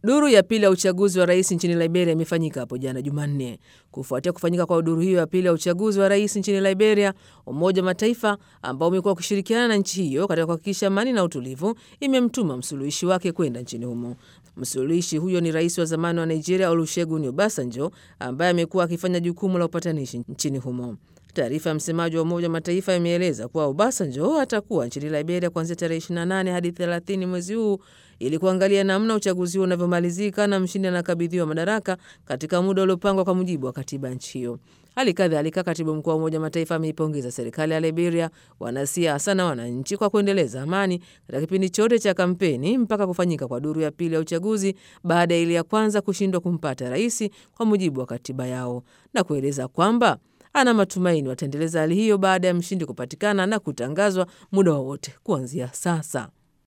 Duru ya pili ya uchaguzi wa rais nchini Liberia imefanyika hapo jana Jumanne. Kufuatia kufanyika kwa duru hiyo ya pili ya uchaguzi wa rais nchini Liberia, Umoja wa Mataifa ambao umekuwa ukishirikiana na nchi hiyo katika kuhakikisha amani na utulivu, imemtuma msuluhishi wake kwenda nchini humo. Msuluhishi huyo ni rais wa zamani wa Nigeria Olusegun Obasanjo, ambaye amekuwa akifanya jukumu la upatanishi nchini humo. Taarifa ya msemaji wa Umoja wa Mataifa imeeleza kuwa Obasanjo atakuwa nchini Liberia kuanzia tarehe 28 hadi 30 mwezi huu ili kuangalia namna uchaguzi huo unavyomalizika na mshindi anakabidhiwa madaraka katika muda uliopangwa kwa mujibu wa katiba ya nchi hiyo. Hali kadhalika, katibu mkuu wa Umoja wa Mataifa ameipongeza serikali ya Liberia, wanasiasa na wananchi kwa kuendeleza amani katika kipindi chote cha kampeni mpaka kufanyika kwa duru ya pili ya uchaguzi baada ya ile ya kwanza kushindwa kumpata rais kwa mujibu wa katiba yao, na kueleza kwamba ana matumaini wataendeleza hali hiyo baada ya mshindi kupatikana na kutangazwa muda wowote kuanzia sasa.